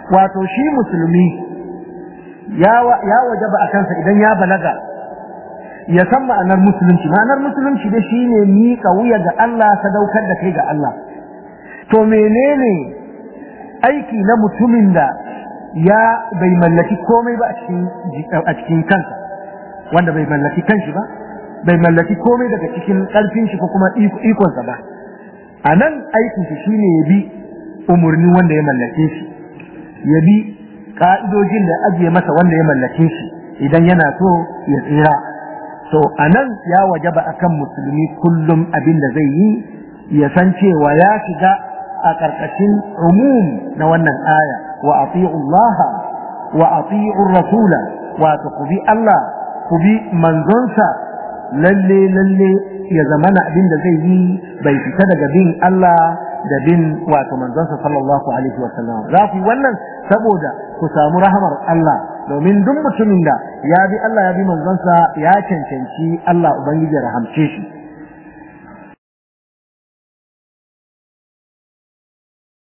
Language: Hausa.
wato shi musulmi ya wajaba a kansa idan ya balaga ya san ma'anar musulunci ma'anar musulunci da shi ne miƙa wuya ga Allah sadaukar da kai ga Allah to menene aiki na mutumin da ya bai mallaki komai ba a cikin kansa wanda bai mallaki kanshi ba bai mallaki komai daga cikin ƙarfin shi ko kuma ikonsa ba a nan aikin shi shine ya bi umarni wanda ya mallake shi ya bi ka'idojin da ajiye masa wanda ya mallake shi idan yana so ya tsira to a nan ya wajaba akan musulmi kullum abin da zai yi ya san cewa ya shiga a ƙarƙashin umum na wannan aya wa ati'u Allah wa ati'u rasula wato ku bi Allah ku bi manzonsa lalle lalle ya zamana abin da zai yi bai fita daga bin Allah da bin wato manzonsa sallallahu alaihi wa sallam za ku yi wannan saboda ku samu rahamar Allah domin duk mutumin da ya bi Allah ya bi manzonsa ya cancanci Allah ubangiji ya rahamce shi